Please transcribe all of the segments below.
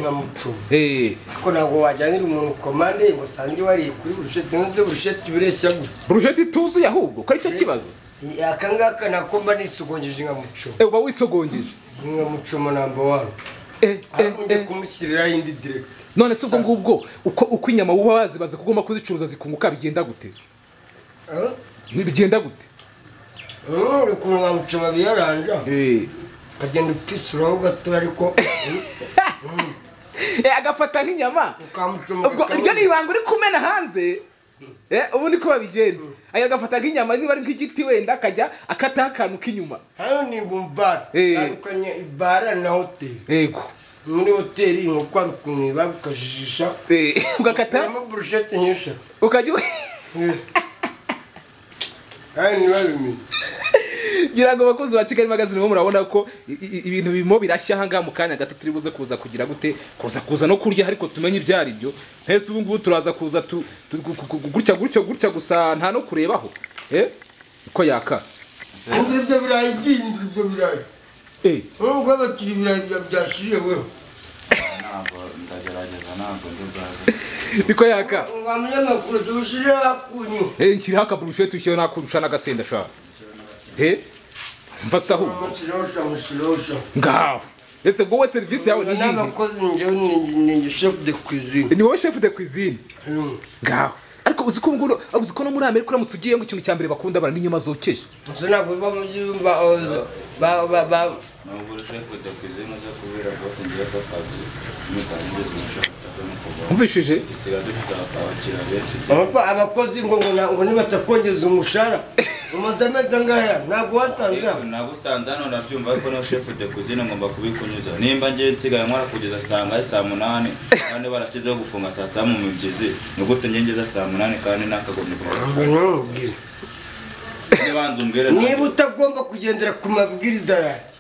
nkamucunga Eh, ko ntabwo wajyanira umuntu komande ngo usange wariye kuri burusheti ntuze burusheti bireshya gutya burusheti tuzuye ahubwo ko ari cyo kibazo aka ngaka nako mba nisogonjeje nkamucunga Eh, uba wisogongeje nkamucuma namba wani Eh, eh, ariko njye eh. kumushyiriraho indi direkiti none se ubwo ngubwo uko uko inyama uba wazibaze kugomba kuzicuruza zikunguka bigenda gute bigenda gute uri ukuntu nkamucuma biyaranja Eh. ukagenda upisuraho gato ariko Eh, agafata nk'inyama ukamucuma ubwo iryo ni ibanga uri kumena hanze Eh, ubu niko babigenza aya agafata nk'inyama niba ari nk'igiti wenda akajya akataho akantu k'inyuma hano ni bumbara Eh. tandukanye ibara na hoteli yego muri hoteli inkoko hari ukuntu iba ukajijisha Eh, ugakata uramo burusheti nyinshi ukajya u- Eh. hano ntibabimenye ngira ngo abakozi ba kigali magazine bo murabona ko i- i- ibintu birimo birashya ahangaha mu kanya gato turi buze kuza kugira gute kuza kuza no kurya ariko tumenye ibyo ari byo ntese ubu ngubu turaza kuza tu- tu- gu- gu- gu- gutya gutya gutya gusa nta no kurebaho eh ko yaka Ibyo ibyo birayi byinshi ibyo birayi eh nubwo abakiri ibirayi bya- byashiriweho ntabwo ndagerageza ntabwo ndi bwaze niko yaka ngo umunyamakuru tuwushyire hakunyu eh nshyiraho akaburusheti ushyiraho nakurusha n'agasenda shaka eh mva sahu amushyiraho amushyiraho ngaho ese ubwo we serivisi yawe ni iyihe n'abakozi njyewe ni ni chef de cuisine ni wowe chef de cuisine Mm. ngaho ariko uzi ko ubu ngubu uzi ko no muri amerika uramutse ugiye ngo ikintu cya mbere bakunda bara n'inyama zokeje nzi ntabwo biba mu byumba oh, ba ba ba nubwo urushaho kujya ku izina ryo kubera rwose ngiye ko akazi nitangiriza umushahara cyo mu kuvaho umvishije dusigaye dufite abakiriya benshi Abako- abakozi ngo ngo na- ngo nibatakongeza umushahara umaze amezi angaya ntabwo wasanze aho. nagusanze hano nabyumva ariko no shefu de kuzine ngomba kubikunyuza nimba ngiye nsigaye nkora kugeza saa ngahe saa munani kandi barashyizeho gufunga saa saba mu migezi ni gute njye ngeze saa munani kandi nakagombye Ngo kuba ntumubwire. nibanza umbwire niba utagomba kugendera ku mabwiriza yanjye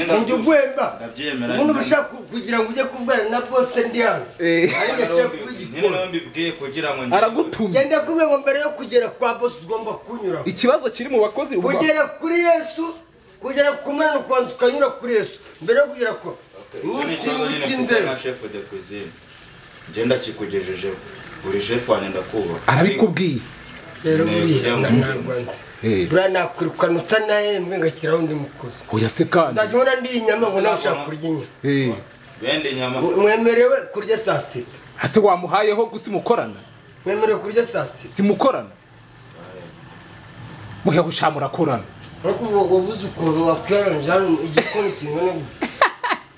sinjye ugwemba Ndabyemera. ubundi uba ushaka kugira ngo ujye kuvugana na bose ndi hano Eh. Ariko chef w'igikoni. mbibwiye kugira ngo aragutumye genda kubwe ngo mbere yo kugera kwa bose ugomba kunyura ikibazo kiri mu bakozi ubu kugera kuri yesu kugera ku mwana ukabanza ukanyura kuri yesu mbere yo kugera ku Icyo ni ikibazo nyine mfite na chef de cuisine njye ndakikugejejeho buri chef wanjye ndakubaha arabikubwiye rero Ntego buriya cyangwa ntabwo nzi Eh. buriya nakwirukana utanahembwe ngashyiraho undi mukozi oya se kandi nzajya ubona ndi inyama ngo nawe ushaka kurya inyama Eh, bende nyama mwemerewe kurya saa sita hase wamuhayeho gusa mukorana mwemerewe kurya saa sita simukorana muheho usha murakorana ariko ubu ubuze ukuntu wakwiyaranje hano igikoni kingana gutya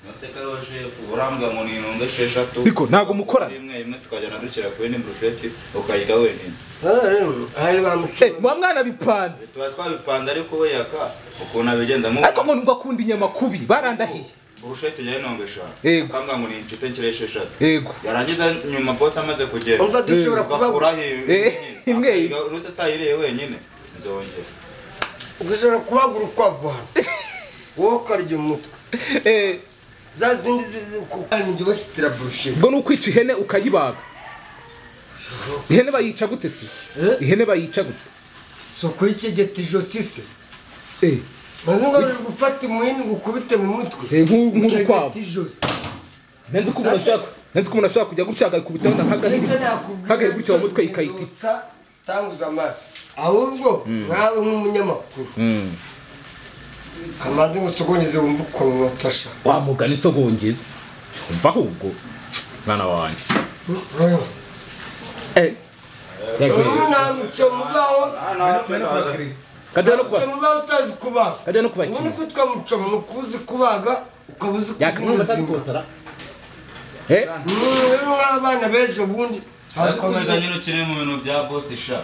mateka ariwo chef urambwa ngo ni intungo esheshatu Ariko ntabwo mukorana. imwe imwe tukajyana dushyira kuri ni burusheti ukayirya wenyine Aha rero ahari Eh, bamucuye muba mwana bipanze tuba twabipanze ariko we yaka ukuntu abigenza mu ariko ngo ngo akunda inyama kubi barandahiye burusheti njyewe intungo eshanu Yego. ukambwa ngo ni inshuti nshira esheshatu yego yarangiza nyuma bose amaze kugenda umva dushobora kuba bakuraho Eh, imwe. imwe uruse saa yiriye wenyine nzongera dushobora kubagura ukwavu hano wowe ukarya umutwe Eh, za zindi zikujya bashyitira burusheti ubwo ni ukwica ihene ukayibaga ihene bayica gute se Eh? ihene bayica gute si ukuyikegeta ijosi se Eh, maze ngo bari gufata umuhini gukubite mu mutwe eh, nk'u- ukegeta nk'urukwavu ijosi nzi ko umuntu ashaka nzi ko umuntu ashaka kujya gutya akayikubitaho nk'agahiri nicyo nakubwira nk'agahiri gutya mu mutwe cyo ikayiti guhindutsa, tanguza amazi ahubwo nkawe nk'umunyamakuru amazi ngo usogongeze wumve ukuntu wotsasha wamugana isogongeza umva ahubwo mwana wanjye ntamucyo mubaho kajya no ntamucyo kubaga mubaho utazi kubaga kajya no ubundi kubakira kwitwa mucyo ni ukuzi kubaga ukaba uzi yakamwumva kuvuza inda atazikonsara eh Mm, rero nk'abana b'ejo bundi hazi komeza kuzi nyine ukine mu bintu bya bosi sha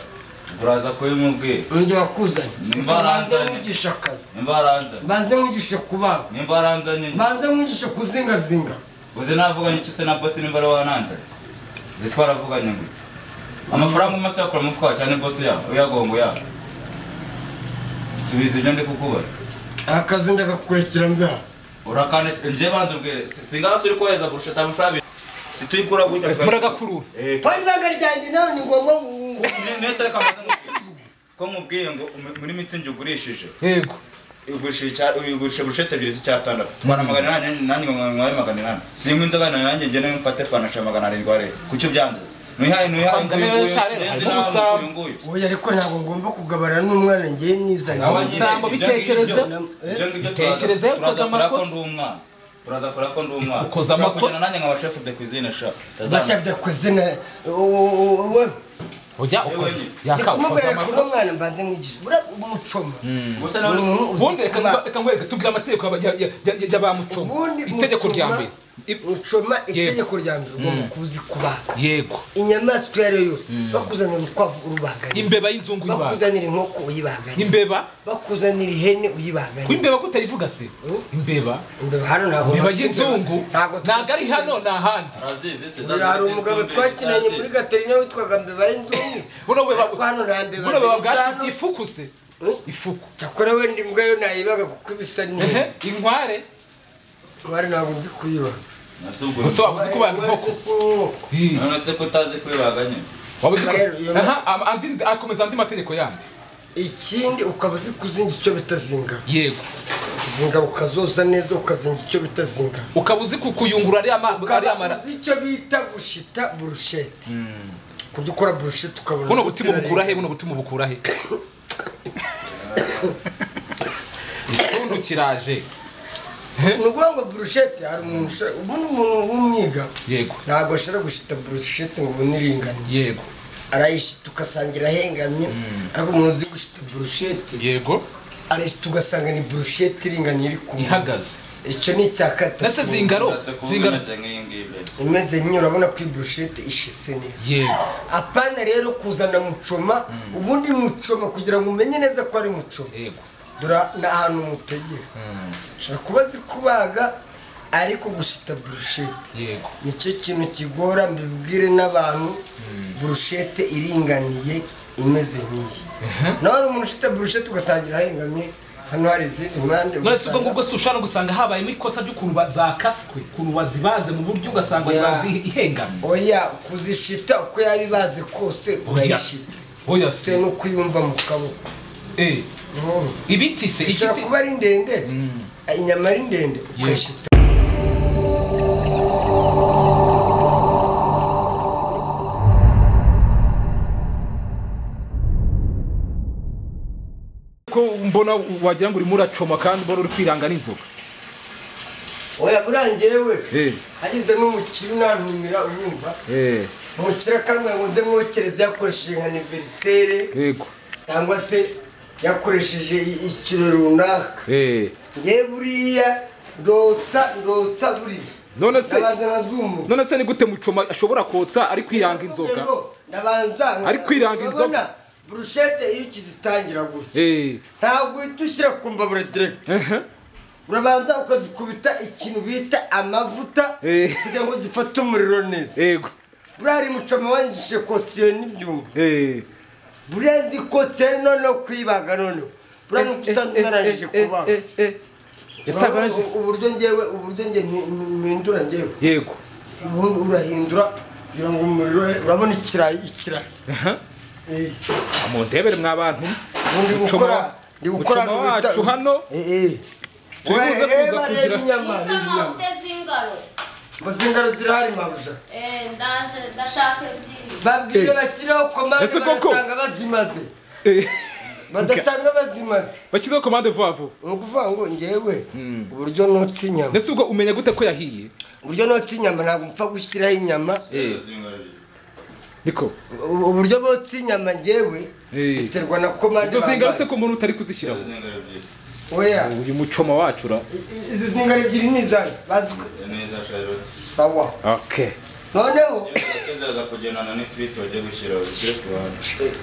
uraza kubimubwira undi wakuzanye Nimba banze aranzanye. mwigishe akazi nimba aranzanye banze mwigishe kubaga nimba aranzanye banze mwigishe kuzingazinga uzi navuganye iki se na bosi nimba ari wananzanye zitwaravuganye gute amafaranga umaze yakura mu mufuka cyane bosi yawe uyagongo yawe subiza ibyo ndi kukubaza akazi ndagakurikira mbyaha urakane njye banza ubwire singaho uri kohereza kurusha atanu amafaranga situyikura gutya muragakurura Eh, Pari ibanga ryanjye nawe ni ngombwa ngo- ne- nese reka mbanze nkubwire. ko nkubwiye ngo muri miti njye ugurishije yego ugurisha icya- ugurisha burushete ebyiri z'icyatandatu twana magana inani nanjye mwari magana inani sinywa inzoga na nanjye ngene mfate panasha magana arindwi areba kuki ubyangiza nuyihaye nuyihaye Bangana n'eshanu, harimo ubusambo. oya ariko ntabwo ngomba kugaburana n'umwana ngiye mwizana Abanye- Ubusambo bitekerezo. Tekereza yo koza amakosa. uraza kora ko ndi umwana Ukoza Ushaka amakosa. kugenda nanjye nkaba chef de cuisine sha baca byakoze na wowe ujya ukoze yakabukoze kumubwira ko uno amakosa mwana mbanze mwigisha buriya umucoma gusa buri nawe muntu ubundi uzi reka kuba- ngwa- reka ngwereke tubwire amategeko y'aba- ya- ya- ya- ya- y'abamucoma Ubundi itegeko umucoma- rya mbere I- umucoma Yego. itegeko rya mbere ugomba kuzi kubaga yego inyamaswa iyo ari yo yose bakuzanira urukwavu urubaganira imbeba y'inzungu y'ibaga bakuzanira inkoko uyibaganira imbeba bakuzanira ihene uyibaganira w'imbeba kutayivuga se Mm. imbeba imbeba hano ntabwo imbeba bapfa y'inzungu imbeba. ntabwo ntabwo ari hano ni ahandi arazizi se Uyu hari umugabo twakinanye muri gaterina witwaga mbeba y'inzungu buno beba ariko hano nta mbeba buno beba ziri bwashi hano ifuku se ifuku cyakora wenda imbwa yo nayibaga kuko ibisa n'iyo Ehe, inkware bari ntabwo nzi kuyibaga gusa waba uzi ko baga inkoko Ih, none se ko utazi kwibaganye waba uzi ko Rero, iyo- aha am- andi- akomeza andi mategeko yandi ikindi ukaba uzi kuzinga icyo bita zinga yego zinga ukazoza neza ukazinga icyo bita zinga ukaba uzi ku- kuyungurura ariya ma- ariya mara ukaba uzi icyo bita gushita burushete kujya ukora burushete ukabona buno butima bukura he buno butima bukura he icyundu kiraje ni ukuvuga ngo burushete hari umuntu ushaka ubu ni umuntu w'umwiga yego ntabwo ashobora gushita burushete ngo ubone iringaniye yego arayishita ugasanga irahengamye ariko umuntu uzi gushita burushete yego arayishita ugasanga ni burushete iringaniye iri ku muntu ihagaze icyo ni icya gatatu ndetse zingaro ushatse kuba zingaro umeze nk'iyi ngiyi mbere imeze nk'iyo urabona ko iyi burushete ishise neza yego apana rero kuzana mucoma ubundi mucoma kugira ngo umenye neza ko ari mucoma yego dore ni ahantu mutegera ushobora kuba azi kubaga ariko gushita burushete yego nicyo kintu kigora mbibwire n'abantu burushete iringaniye imeze nk'iyi nawe hari umuntu ushita burushete ugasangira ahengamye hano hari izindi mpande none si ubwo ugasanga- ngubwo si ushobora gusanga habayemo ikosa ry'ukuntu ba- zakaswe ukuntu bazibaze mu buryo ugasanga Yeah. bazi ihengamye oya kuzishita uko yaba ibaze kose oya urayishita oya bitewe se n'uko uyumva mu kaboko Eh, Urumva? ibiti se ishobora igiti kuba ari ndende inyama ari ndende ukayishita ko mbona wagira ngo urimo uracoma kandi mbona uri kwiranga n'inzoga oya buriya njyewe Eh. hagize n'umukire unantumira unyumva Eh, umukire akambwira ngo nze mwokereze yakoresheje nka aniverisere yego cyangwa se yakoresheje i- ikiro runaka Eh, ngewe buriya ndotsa ndotsa buriya none se ndabanza nkazumuka none se ni gute mucoma ashobora kotsa ari kwiranga inzoga ndabanza nka- Ari kwiranga inzoga. urabona, burushete iyo ukizitangira gutya Eh, ntabwo uhita ushyira ku mbabura direct ehe, urabanza ukazikubita ikintu bita amavuta Eh. kugira ngo zifate umuriro neza yego buriya hari mucoma wangishije kotsiyo n'ibyuma Eh, buriya nzi kotsiyo noneho kuyibaga noneho buriya ni uko usanzwe unarangije eh, eh, kubaga eh, eh, eh, ese abaraje? Urabona uburyo ngewe uburyo nge mpi- mpindura ngewe yego ubundi urahindura kugira ngo umuriro urabona ikirayi ikirayi Aha. Eh, mundebere mwa bantu ubundi Mucoma gukora wa- ndi gukora mucoma rubuta- wacu hano. Eh, eh. Turibuze kuza Reba, reba kugira- inyama, reba Mucoma inyama. ufite z'ingaro Bazingaro zirahari mabuja Eh, ndaje ndashaka ebyiri babwire bashyiraho komande Ese koko? bagasanga bazimaze Eh, badasanga bazimaze bashyizeho komande vuba vuba ni ukuvuga ngo ngewe uburyo notsa inyama mbese ubwo umenya gute ko yahiye uburyo notsa inyama ntabwo mpfa gushyiraho inyama Izo zingaro ebyiri. niko Ubu- uburyo botsa inyama ngewe Eh. biterwa na komande izo zingaro se bambaye. ko umuntu utari Izo kuzishyiraho zingaro ebyiri. oya uyu mucoma wacu ura i- izi zingaro ebyiri ni izanyu bazwi neza Charlotte sawa okay noneho yakezaga kugendana n'ifiriti wajya gushyira ushyire ku ruhande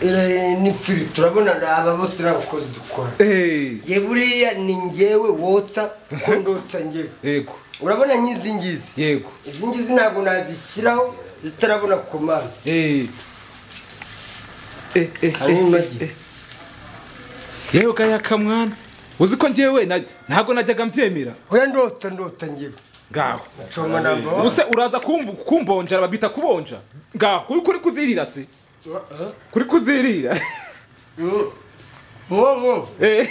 eh, ni firi turabona aba bose ni abakozi dukora Eh, nge buriya ni ngewe wotsa ko ndotsa ngewe yego urabona nk'izi ngizi yego izi ngizi ntabwo nazishyiraho zitarabona komande Eh. Eh, eh, Harimo eh, amagi. eh. yewe gaya kamwana uzi ko njyewe na- ntabwo najyaga mbyemera oya ndota ndota ngewe ngaho nshomo ntabwo waba- ubuse uraza kumvu kumbonjara babita kubonja ngaho kuri kuri kuzirira se Eh? kuri kuzirira Mm. mwo mwo Eh,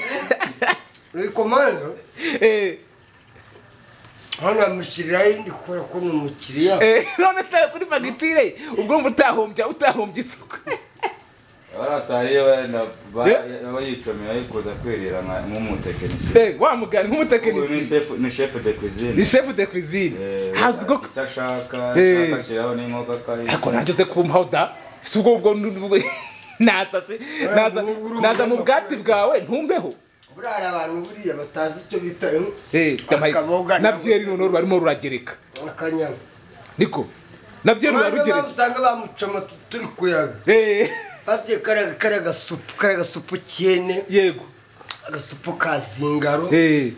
uri komando Eh, hano bamushyiriraho indi gukora ko ni umukiriya eh, none se kuri fagitire ubwo mva utahombya utahombya isuku barasariye wenda ba- Eh? bayicomera yikoza kwerera nka- nk'umutekinisiye Eh, wa mugani uyu ni nk'umutekinisiye chef- ni chef de ni cuisine chef de cuisine Eh, hazi ubwo icyo ashaka Eh. akashyiraho n'inkoga akayi ariko nanjye uze kumpaho da si ubwo ubwo naza se naza naza mu bwatsi bwawe ntumbeho burara abantu buriya batazi icyo bita Eh, ndamaye- Akaboga na byeri noneho barimo ruragereka akanyama niko na byeri mpamvu mpamvu rurarugereka usanga bamucoma tu- turi kuyaga Eh, basiye kariya kariya gasupu kariya gasupu cyene yego agasupu ka zingaro Eh, Eh,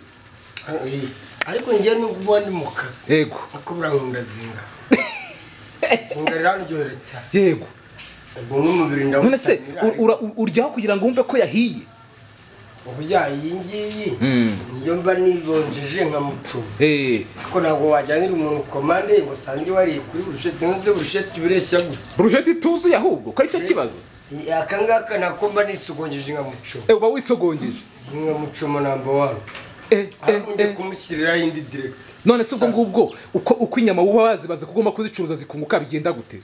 ariko njyewe nubwo uba ndi mu kazi yego ariko burankunda zingaro zingaro iranryohera cyane yego ubwo n'umubiri none se ndawutanira ur- ura- ur- uryaho kugira ngo wumve ko yahiye uburya iyi ngiyi Mm. niyo mba nibonjeje nka mucuma Eh, ariko ntabwo wajyanira umuntu komande ngo usange wariye kuri burusheti ntuze burusheti bireshya gutya burusheti ituzuye ahubwo ko aricyo kibazo Iyi- aka ngaka nako mba nisugonjeje nka mucuma Eh, uba wisogongeje iyi nka mucuma namba wani Eh, eh, aho njye eh. kumushyiriraho indi diregiti none se ubwo ngubwo uko uko inyama uba wazibaze ko ugomba kuzicuruza zikunguka bigenda gute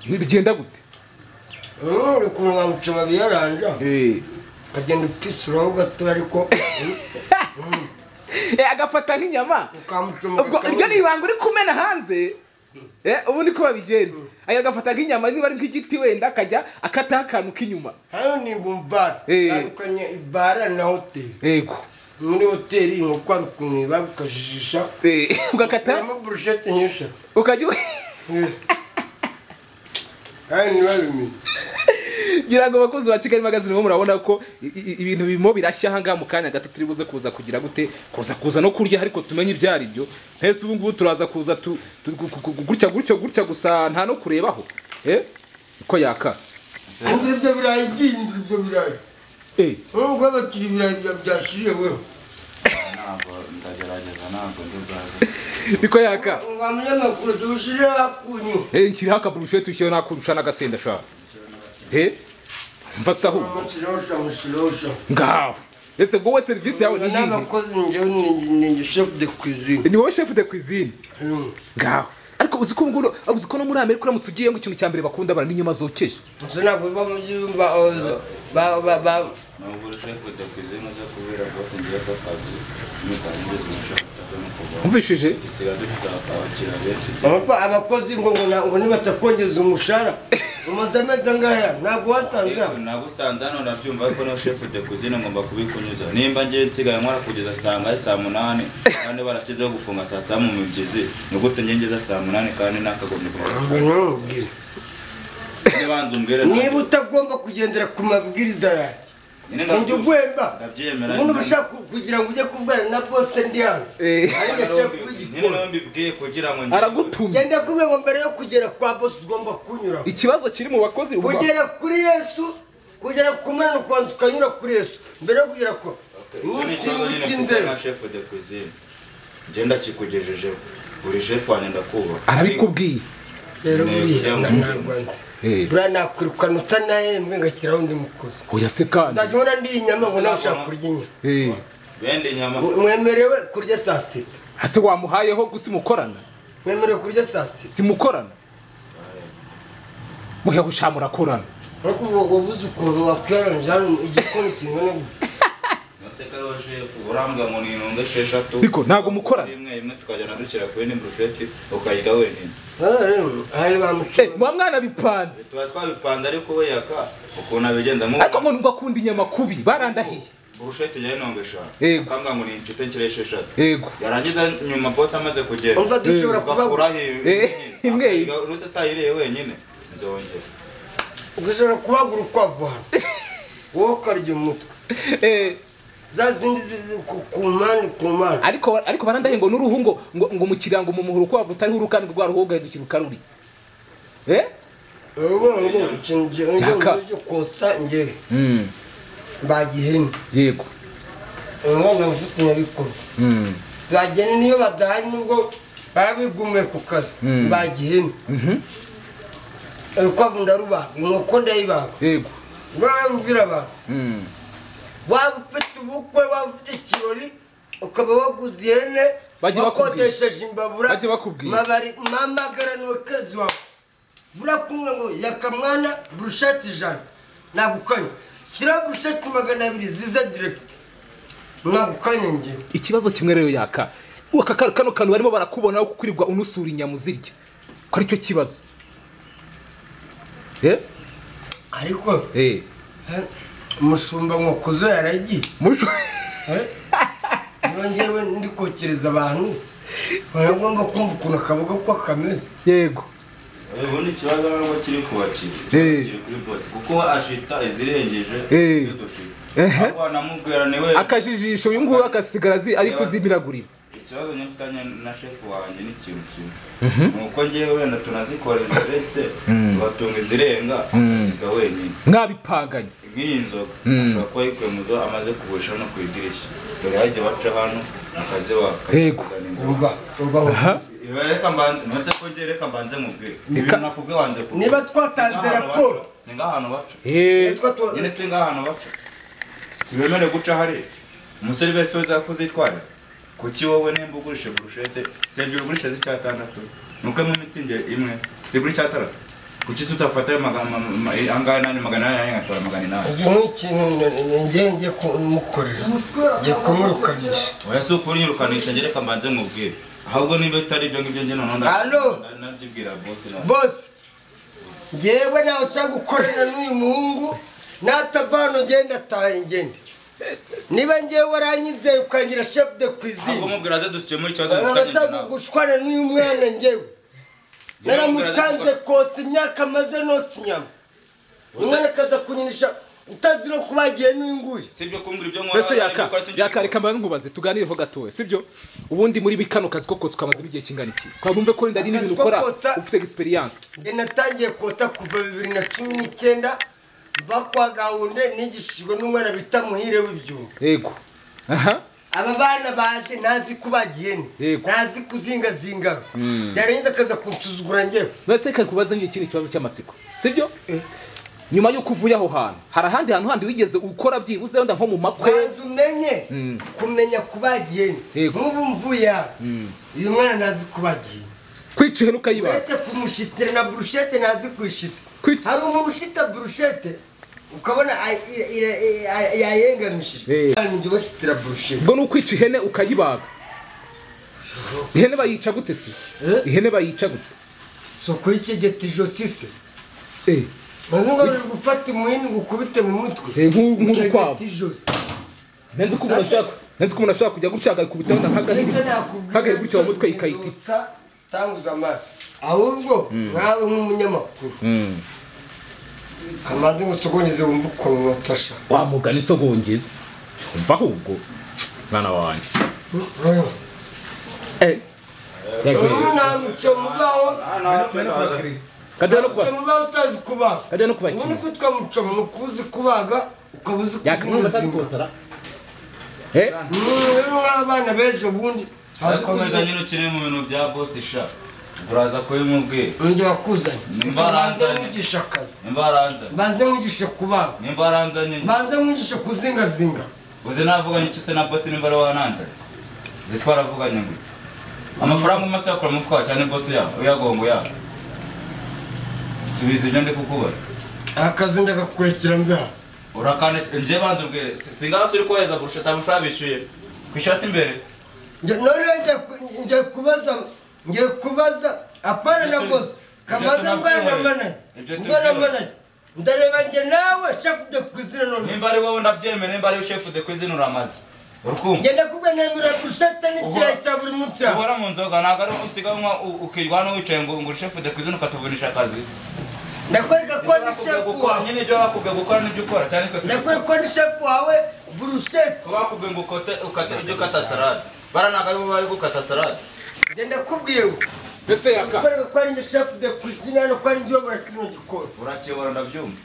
bigenda gute uri ukuntu nka mucuma biyaranja Eh. ukagenda upisuraho gato ariko Eh, agafata nk'inyama ukamucuma ubwo iryo ni ibanga uri kumena hanze Eh, ubu niko babigenza aya agafata nk'inyama niba ari nk'igiti wenda akajya akataho akantu k'inyuma hano ni bumbara Eh. tandukanye ibara na hoteli yego muri hoteli inkoko hari ukuntu bagukajijisha Eh, ugakata harimo burusheti nyinshi ukajya u- hano ntibabimenye ngira ngo abakozi ba kigali magazine bo murabona ko i- i- ibintu birimo birashya ahangaha mu kanya gato turi buze kuza kugira gute kuza kuza no kurya ariko tumenye ibyo ari byo mbese ubu ngubu turaza kuza tu- tu- gu- gu- gu- gutya gutya gutya gusa nta no kurebaho Eh, ko yaka ubu ibyo birayi byindi ibyo birayi Eh, nubwo bakiri ibirayi bya- byashiriye wewe ntabwo ndagerageza ntabwo ndi bwaze niko yaka wa munyamakuru tuwushyire hakunyu Eh, nshyiraho akaburusheti ushyiraho n'akurusha n'agasenda shaka Eh, mva se ahubwo mushirosha mushirosha ngaho ese ubwo we serivisi yawe ni iyihe n'abakozi njyewe ni chef de cuisine ni wowe chef de cuisine Mm. ngaho ariko uzi ko nguno uzi ko no muri amerika uramutse ugiyeyo ikintu cya mbere bakunda bara n'inyama zokeje nso ntabwo biba mu byumba oh, ba- ba- ba- nubwo chef de cuisine uza kubera rwose ngiye ko akazi nutangiriza umushaka utavemo kuvaho umvishije dusiga dufite abakiriya benshi Nuko abakozi ngo ngo na- ngo nibatakongeza umushahara umaze amezi angaya ntabwo wasanze aha. nagusanze hano nabyumva ariko no chef de cuisine ngomba kubikunyuza nimba ngiye nsigaye nkora kugeza saa ngahe saa munani kandi barashyizeho gufunga saa saba mu mibyizi ni gute njye ngeza saa munani kandi nakagombye Ngo kuba ntumubwire. banza umbwire niba utagomba kugendera ku mabwiriza yanjye Nyine sinjya ndabyumva. ugwemba ndabyemera ubundi uba ushaka ku- kugira ngo ujye kuvugana na bose ndi hano Eh, ariko shaka nyine kugikora nawe mbibwiye kugira ngo njye- aragutumye genda kubwe ngo mbere yo kugera kwa bose ugomba kunyura ikibazo kiri mu bakozi ubu kugera kuri yesu kugera ku mana ukabanza ukanyura kuri yesu mbere yo kugera kwa Icyo ni ikibazo nyine mfite na chef de cuisine njye ndakikugejejeho buri chef wanjye ndakubaha arabikubwiye rero Ntego buriya cyangwa ntabwo nzi Eh. buriya nakwirukana utanahembwe ngashyiraho undi mukozi oya se kandi uzajya ubona ndiye inyama ngo nawe ushaka kurya inyama Eh, bende inyama mwemerewe kurya saa sita hase wamuhayeho gusa imukorana mwemerewe kurya saa sita simukorana muheho usha murakorana ariko ubu wabuze ukuntu wakwiyaranje hano igikoni kingana gutya Mateka roje urambwa ngo ni intunga esheshatu Niko, ntabwo mukorana? imwe imwe tukajyana dushyira kuri ni brusheti ukayirya wenyine aha rero ahari bamuca Eh, muba mwana bipanze tuba twabipanze ariko we yaka ukuntu abigenza mu ariko ngo ngo akunda inyama kubi barandahiye brusheti ya intunga eshanu Yego. ukambwa ngo ni inshuti nshira esheshatu yego yarangiza nyuma boss amaze kugenda umva dushobora kuba ugakuraho Eh, imwe. ruse saa yiriye wenyine nzongera ushobora kubagura ukwavu hano wowe ukarya umutwe Eh, za zindi zizi ku- ku mpande ku mpande ariko ariko barandahiye ngo n'uruhu ngo ngo ngo umukiriya ngo mumuhura uko wavutariho uruhu kandi rwa ruhu ugahindukira ukaruri Eh? ubu ngo ikintu gihe Yaka. cyo kotsa ngewe bagihene yego umwana ufite inyabikuru bagihene niyo badahari nubwo baba bigumuye ku kazi bagihene urukwavu ndarubaga inkoko ndayibaga yego bambwira abantu waba ufite ubukwe waba ufite ikirori ukaba waguze ihene Bajye bakubwira. wakodesheje imbabura Bajye bakubwira. mabari mamagara n'uwakozi wawe burakumwe ngo yakamwana burushati ijana nagukanye shyiraho burushati magana abiri ziza diregiti nagukanye ngewe ikibazo kimwe rero yaka uka ka- kano kantu barimo barakubonaho kukurirwa unusura inyama uzirya ko aricyo kibazo eh ariko eh eh, umushumba nkokuzo yaragiye muco nongewe ndikokereza abantu baragomba kumva ukuntu akaboga ko kameze yego ubundi ikibazo ntabwo kiri ku bakiriya Eh. kiri kuri bose kuko ashita izirengeje Eh. izo dushita Ehe. ahubwo wanamubwira ni we akajijisho uyu nguyu akasigara azi ariko zimiragurira ikibazo nyafitanye na shefu wanjye ni ikintu kimwe ni uko ngewe wenda tunazikora interese tugatunga izirenga agasiga wenyine mwabipanganye nk'iyi nzoga ashobora kuba ayikuye mu zo amaze kugurisha no ku idirishya dore hajya baca hano akazibaka Yego. umva umva aha reka mbanze nose ko ngewe reka mbanze mubwire ibintu nakubwe wanze kubwira Niba twatanze Si nk'ahantu raporo. baca, si nk'ahantu baca eh Nitwa tu- nyine si nk'ahantu baca sibemere guca hariya umusore wese wese yakoze itwarira kuki wowe nimba ugurisha burushete sebye ugurisha z'icyatandatu nuko mu mitsinge imwe zigura icyataratu kuki tutafata ayo magana ma- ma- angana ni magana inani ngatwara magana inani iki ni ikintu ngiye ngiye kumukorera ngiye kumurukanisha oya si ukuri nyirukanisha ngereka mbanze nkubwire ahubwo niba utari ibyo ngibyo njye noneho nda- Allo? nda- nabyibwira bose na bose ngewe ntawe nshaka gukorana n'uyu muhungu natava hano ngenda ataha ngenda niba ngewe waranyizeye ukangira shefu de ahubwo kwizine mubwira aze dukemura ikibazo dufitanye njye nshaka nawe gushwana n'uyu mwana ngewe naramutanze Naramutanze kotsa imyaka maze notsa inyama umwana akaza kunyinisha utazi no kubagiye n'uyunguyu sibyo kumbwira ibyo nkora mbese ariko yaka ukora sinjye yaka ubikora. reka mbanze nkubaze tuganireho gatoya sibyo ubundi muri bikano kazi ko kotsa kamaze igihe kingana iki twabumve ko wenda hari n'ibintu Akazi ko ukora kotsa- ufite experience Njye natangiye kota kuva bibiri na cumi n'icyenda mba kwa gahunde nigishijwe n'umwana bita muhire w'ibyuma yego aha aba bana baje ntazi kubagiye ni Yego. ntazi kuzingazinga byarenze akaza kunsuzugura njyewe mbese reka nkubaze nk'iki ni ikibazo cy'amatsiko sibyo nyuma y'uko uvuye aho hantu hari ahandi hantu handi wigeze ukora byibuze wenda nko mu makwe kubanza umenye Mm. kumenya kubagiye ni Yego. nk'ubu mvuye aha uyu mwana ntazi kubagiye kwica ihene ukayibaga uretse kumushyitira na burushete ntazi kuyishita Kwit- hari umuntu ushita burushete ukabona ay- ira- ira- ira- yayengamishije Eh. hari undi ubashitira burushete ubwo ni ukwica ihene ukayibaga ihene bayica gute se Eh? ihene bayica gute si ukuyikegeta ijosi se Eh, maze ngo bari gufata umuhini gukubite mu mutwe Eh, nk'u- nk'urukwavu. Ukegeta ijosi nzi ko umuntu ashaka nzi ko umuntu ashaka kujya gutya akayikubita wenda nk'agahiri nicyo nakubwira nk'agahiri gutya mu mutwe ikayiti ikayitita tanguza amara ahubwo nkawe nk'umunyamakuru amaze ngusogongeze wumve ukuntu ntsasha wa mugani isogongeza umva ahubwo mwana wanjye umwana mucyo mubaho kajya no kubaga muba utazi kubaga kajya no kubaga ubundi kwitwa mucoma ni ukuzi kubaga ukaba uzi yakamubaza kuzingazinga kutsara eh rero nk'abana b'ejo bundi bazi komeza kuzinga nyine ukine mu bintu bya bosi sha uraza kubimubwira undi wakuzanye Nimba banze aranzanye. mwigishe akazi nimba aranzanye banze mwigishe kubaga nimba aranzanye banze mwigishe kuzingazinga uzi navuganye iki se na bosi nimba ari wananzanye uzi twaravuganye gute amafaranga umaze yakura mu mufuka cyane bosi yawe uyagongo yawe subiza ibyo ndi kukubaza akazi ndagakurikira mbya urakane nje banza ubwire si- singaho uri kohereza kurusha amafaranga bishyuye kwishyura si imbere Njye- noneho njya ku- njya kubaza njya kubaza apana na Ibyo tu- bose ibyo kamaze mbwana na tunabyiboneye. manaje Ibyo mbwana na tubyiboneye. manaje ndareba njye nawe shafu de kwizira none nimba ari wowe ndabyemeye nimba ari shefu de kwizina uramaze urukumva ngenda kubwa nemera gushata n'ikirayi cya buri munsi yawe ubora mu nzoga ntabwo ari usiga unywa u- ukirwa hano wicaye ngo ngo shefu de kwizina ukatuvunisha akazi ndakwereka ko ndi Ibyo bakubwiye shefu gukora, wawe nyine ibyo bakubwiye gukora nibyo ukora cyane ko ndakwereka ko ndi shefu wawe burushete kuba bakubwiye ngo ukote ukate ibyo ukata salade baranaga aribo bari gukata salade njye ndakubwiye ngo mbese yaka ndakwereka ko ari njye shefu de kwizira no ko ari njye uyobora kino gikoni urakibora ndabyumva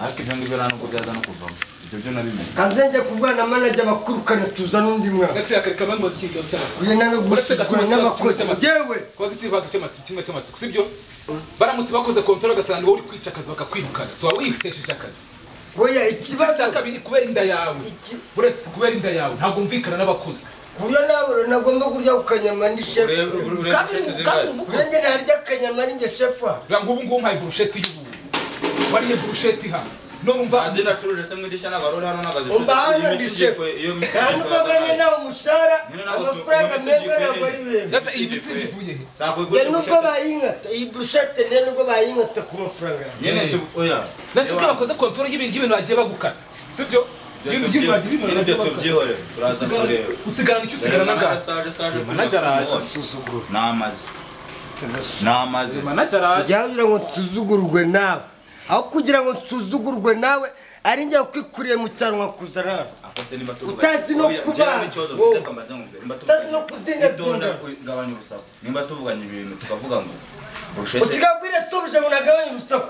ariko ibyo ngibyo nta nubwo byaza no kuvamo ibyo byo nabimenye kanze njye kubwa na manaje abakurukana tuza n'undi mwana mbese yaka reka banze iki kibazo cy'amatsiko uyu nawe Uretse gato gukurikirana n'abakozi uretse gato. yewe koze ikibazo cy'amatsiko kimwe cy'amatsiko sibyo baramutse bakoze kontrol ugasanga ni wowe uri kwica akazi bakakwirukana so waba wibitesheje akazi oya ikibazo ikibazo cya kabiri kubera inda yawe Iki- uretse kubera inda yawe ntabwo mvumvikana n'abakuze kuburyo nawe nagomba kurya ku kanyama ni shefu urebe urebe Kandi- burushete kandi zingana umukozi nanjye narya akanyama ni njye shefu aha. Bwa nk'ubu ngubu mpaye burusheti y'ubu wariye burusheti hano none umva azina acuruje se mu idirishya ntabwo ari uri hano ntabwo azicuruza umva hano Iyo ni miti shefu igiye- iyo miti nta igiye n'umugabane kwera- nta umushahara Nyine ntabwo tu- amafaranga iyo miti meza igiye ntabwo ari kwera- benshi Ndetse iyi mitsi ivuye he Si ako njye igurishije nubwo burushete. bayinkata iyi burushete njye nubwo bayinkata ku mafaranga yawe nyine tu oya nasi ubwo bakoze kontoro y'ibintu y'ibintu bagiye bagukana sibyo ibintu by'ibintu bagiye ibintu ibintu byo bagiye bagukana tubyihorera turaza kureba usigarana icyo usigara na gato saje saje Managarazi. suzuguro ni amazi ni amazi manajara ujya kugira ngo nsuzugurwe nawe aho kugira ngo nsuzugurwe nawe ari njye kwikuriye mu cyanwa kuzana hano Akoze nimba tuvuga- Utazi no Oya, kuba- njyewe n'ikibazo mfite wowe. kambaza nkumve, nimba Utazi tuvuganye- no kuzingazinga. idonda kugabanya urusaku nimba tuvuganye ibintu tukavuga ngo burushete usigaye ubwira sobuje ngo nagabanye urusaku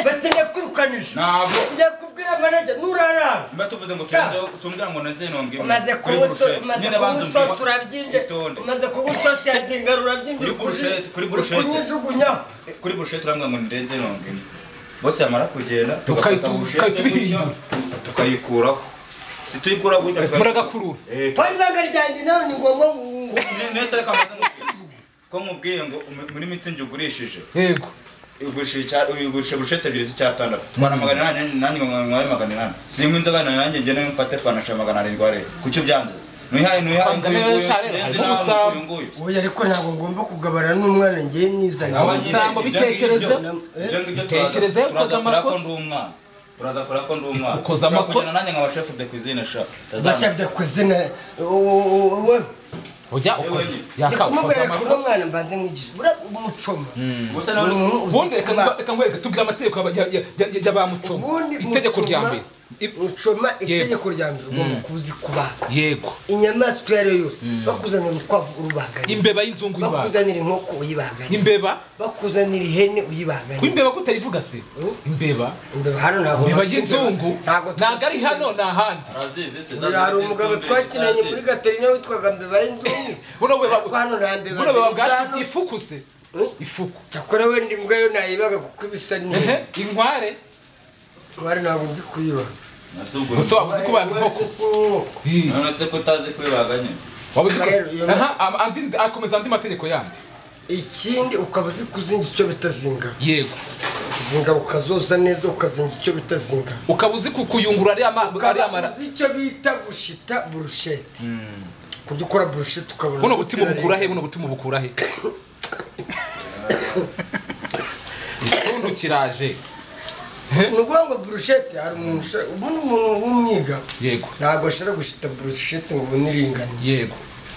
bakeneye kwirukanisha ntabwo njya kubwira manager nurarara nimba tuvuze ngo Sha. kenzo sumbwira ngo nanze nonge umaze kuri kunywa iso- burushete umaze nyine banza kunywa isosi umbwire- urabyinje itonde umaze kunywa isosi yazinga rurabyinje Kuri burushete, kuri burushete. kunyijugunyaho kuri burushete urambwira ngo nirenze nonge bose yamara kugenda Tukayitu- tugafata burushete tukayitubihinda. gutya, tukayikuraho situyikuraho gutya muragakurura Eh, pari ibanga ryanjye nawe ni ngombwa ngo- nese reka mbaze nkubwire. ko nkubwiye ngo mu- muri mitsingi ugurishije yego ugurisha icya- ugurisha burushete ebyiri z'icyatandatu twara magana inani nanjye nkware magana inani sinywa inzoga na nanjye ngene mfate twanasha magana arindwi areba kuki ubyangiza ntuyihaye ntuyihaye Ubangana n'ishare, harimo ubusambo. nguyu oya ariko ntabwo ngomba kugabana n'umwana ngewe nizanye Awa- Ubusambo, bitekerezo. Tekereza iyo ukoze amakosa. ndi umwana turaza kora ko ndi umwana Ukoze Ushobora amakosa. kujyana nanjye nka bashefu de kuzine sha bacabya ku izina wowe ujya ukoze yakawe ukoze kumubwira kuba amakosa umwana mbanze mwigisha buriya umucoma gusa ni nawe umuntu uzi ubundi reka kuba- reka nkwereke tubwire amategeko y'aba- ya- ya- ya- y'abamucoma ubundi itegeko mucoma- rya mbere I- mucoma itegeko rya mbere ugomba kuzi kubaga yego inyamaswa iyo ari yo yose bakuzanira urukwavu urubaganira imbeba y'inzungu y'ibanze bakuzanira inkoko uyibaganira imbeba bakuzanira ihene uyibaganira w'imbeba kutayivuga se imbeba imbeba hano ntabwo imbeba bakivuga. y'inzungu Ntabwo ntabwo ari hano ni ahandi arazizi se Uyu hari umugabo twakinanye muri gaterina witwaga mbeba y'inzungu buno beba ariko hano nta mbeba buno beba bwashi zitanu ifuku se ifuku cyakora wenda imbwa yo nayibaga kuko ibisa neza Ehe, inkware bari ntabwo nzi kuyiba gusa waba uzi ko abantu inkoko Ih, none se ko utazi kwibaga nyine waba uzi ko Rero, iyo- aha am- andi- akomeza andi mategeko yandi ikindi ukaba uzi kuzinga icyo bita zinga yego zinga ukazoza neza ukazinga icyo bita zinga ukaba uzi ku- kuyungurura ariya ma- ariya ukaba mara uzi icyo bita gushita burushete kurya ukora burushete ukabona buno butima bukura he buno butima bukura he ikirundo kiraje ni ukuvuga ngo burushete hari umuntu ushaka- ubu ni umuntu w'umwiga yego ntabwo ashobora gushita burushete ngo ubone iringaniye yego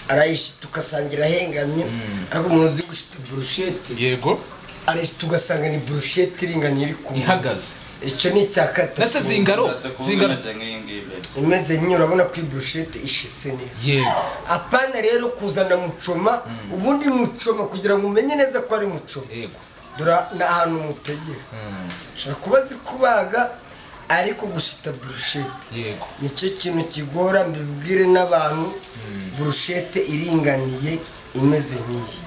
arayishita ugasanga irahengamye ariko umuntu uzi gushita burushete yego arayishita ugasanga ni burushete iringaniye iri ku ihagaze icyo ni icya gatatu ndetse zingaro ushatse kuba zingaro umeze nk'iyi ngiyi imeze nyine urabona ko iyi burushete ishise neza yego apana rero kuzana mucoma ubundi mucoma kugira ngo umenye neza ko ari mucoma yego dore ni ahantu mutegera ushobora kuba azi kubaga ariko gushita burushete yego nicyo kintu kigora mbibwire n'abantu burushete iringaniye imeze nk'iyi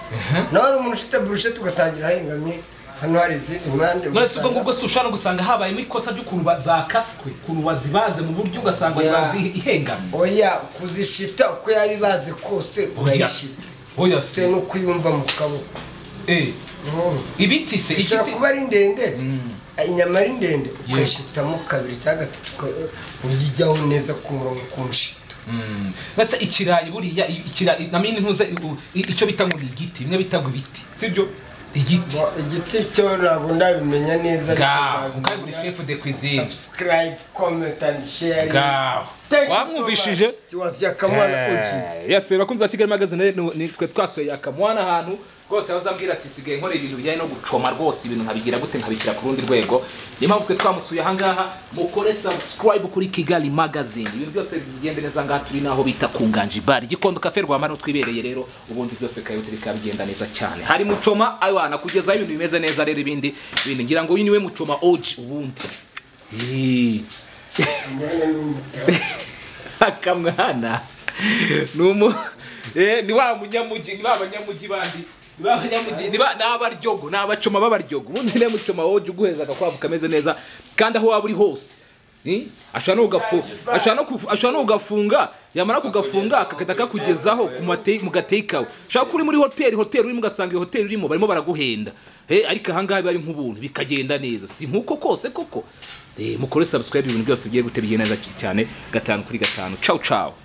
nawe hari umuntu ushita burushete ugasangira ahengamye hano hari izindi mpande none si ubwo ngubwo si ushobora gusanga habayemo ikosa ry'ukuntu ba- zakaswe ukuntu bazibaze mu buryo ugasanga Ya. bazihengamye oya kuzishita uko yaba ibaze kose oya urayishita oya bitewe se n'uko uyumva mu kaboko Eh, urumva ibiti se ishobora igiti kuba ari ndende inyama ari ndende ukayishitamo kabiri cyangwa gatatu uka- ubyijyaho neza ku murongo ku mushito basa ikirayi buriya i- ikirayi namini ntuze u- i- icyo bita ngo ni igiti bimwe bita ngo ibiti sibyo igiti Bo- igiti cyo ntabwo ndabimenya neza gaho kandi buri shefu de cuisine subscribe comment and share gaho Thank you so wamwumvishije much. It was Yakamwana Oji. yase bakunzi ba kigali magazine ni- ni twe twasuye yakamwana ahantu rwose yahoze ambwira ati sigaye nkora ibintu bijyanye no gucoma rwose ibintu nkabigira gute nkabishyira ku rundi rwego niyo mpamvu twe twamusuye ahangaha mukore subscribe kuri kigali magazine ibintu byose bigenda neza ahangaha turi naho bita ku nganji bari igikondo kafe rwama niho twibereye rero ubundi byose bikaba bikaba bigenda neza cyane hari mucoma aywana kugezaho ibintu bimeze neza rero ibindi bintu ngira ngo uyu niwe mucoma oji ubundi Ih. akamwana ni umu eh, ni wa munyamujyi ni ba banyamujyi bandi Niba abanyamugi- niba- ni abaryogo ni abacoma b'abaryogo ubundi niba mucoma wowe ujya uguhereza agakwavu kameze neza kandi aho waba uri hose Ni? ashobora no kugafu- ashobora no kufu- ashobora no kugafunga yamara kugafunga akagahita akakugezaho ku mate- mu gateye kawe ushobora kuba uri muri hoteli hoteli urimo ugasanga iyo hoteli urimo barimo baraguhenda Eh, ariko ahangaha biba ari nk'ubuntu bikagenda neza si nk'uko kose koko Eh, mukore subscribe ibintu byose bigiye gute bigenda neza cyane gatanu kuri gatanu ciao ciao